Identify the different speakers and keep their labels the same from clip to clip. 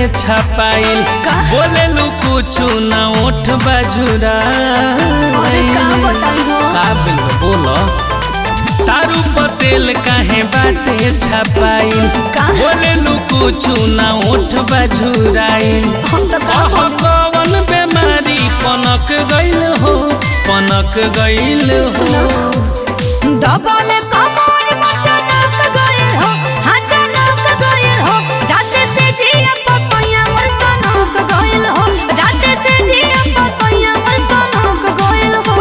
Speaker 1: छपाइल
Speaker 2: का?
Speaker 1: बोले लू कुछ ना ओठ बजुरा
Speaker 2: अरे का बताई हो
Speaker 1: का बिल बोलो तारू पतेल काहे बाटे छपाइल
Speaker 2: का?
Speaker 1: बोले लू कुछ ना ओठ बजुराइल
Speaker 2: हम तो का
Speaker 1: अह
Speaker 2: बोली
Speaker 1: कवन बेमारी पनक गइल हो पनक गइल
Speaker 2: सुनो
Speaker 1: हो
Speaker 2: दबाले कमर मचनक गइल हो हचनक गइल हो जाते से जिया पपैया मर सनक गइल हो जाते से जिया पपैया मर सनक गइल हो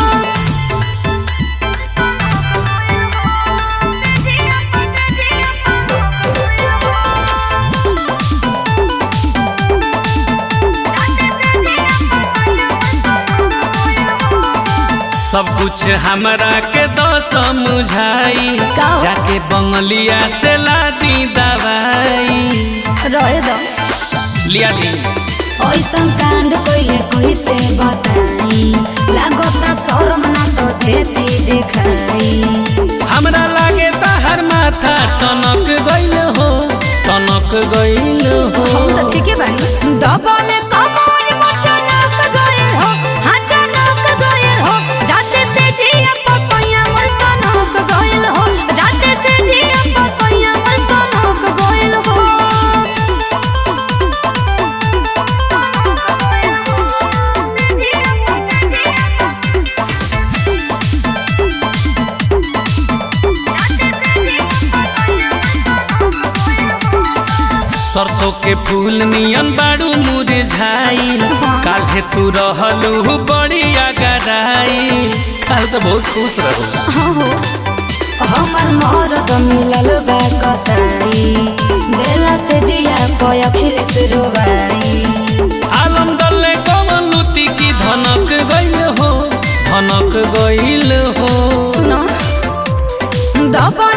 Speaker 1: सब कुछ हमरा के दो समझाई
Speaker 2: का?
Speaker 1: जाके बंगलिया से लादी दवाई
Speaker 2: रहे दो
Speaker 1: लिया दी
Speaker 2: ऐसन कांड कोइले कोई से बताई लागता शरम ना तो देती देखाई
Speaker 1: हमरा लागे हर माथा टनक गइल हो टनक गइल हो
Speaker 2: हम तो ठीके बानी दबाले कमर मचनक गइल हो हचनक गइल हो जाते से जिया पपैया मर सनक गइल हो जाते से जिया पपैया मर सनक गइल हो
Speaker 1: सरसों के फूल नियन बाड़ू मुरझाइल काल्हे तू रहलू बड़ी अगराई काल तो बहुत खुश रहू
Speaker 2: हमर मरद मिलल बा कसाई देला से जिया पय अखिलेश रोबाई
Speaker 1: आलम डले कवन लुती की धनक गइल हो धनक गइल हो
Speaker 2: सुनो दबा